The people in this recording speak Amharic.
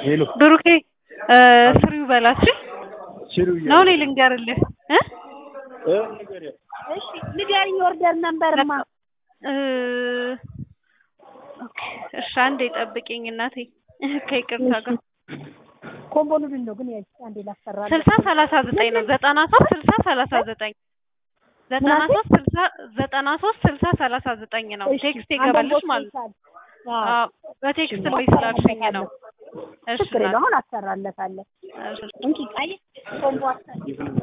ሄሎ ብሩኬ ስሪው በላችሁ ሲሩ ነው እኔ ልንገርልህ እ እ ንገሪያት። እሺ ንገሪኝ። ኦርደር ነምበርማ እ ኦኬ እሺ አንዴ ጠብቂኝ እናቴ ከይቅርታ ጋር ኮምቦ ኑድል ነው ግን ያይ አንዴ ላሰራለሁ። ስልሳ ሰላሳ ዘጠኝ ነው ዘጠና ሶስት ስልሳ ሰላሳ ዘጠኝ ዘጠና ሶስት ስልሳ ዘጠና ሶስት ስልሳ ሰላሳ ዘጠኝ ነው እሺ፣ ቴክስት ይገባልሽ ማለት ነው። አዎ፣ አዎ በቴክስት ወይ ስላልሽኝ ነው። እሺ ችግር የለውም። አሁን አሰራለታለሁ። እሺ እንኪ ቃይ ኮምቦ አሰራ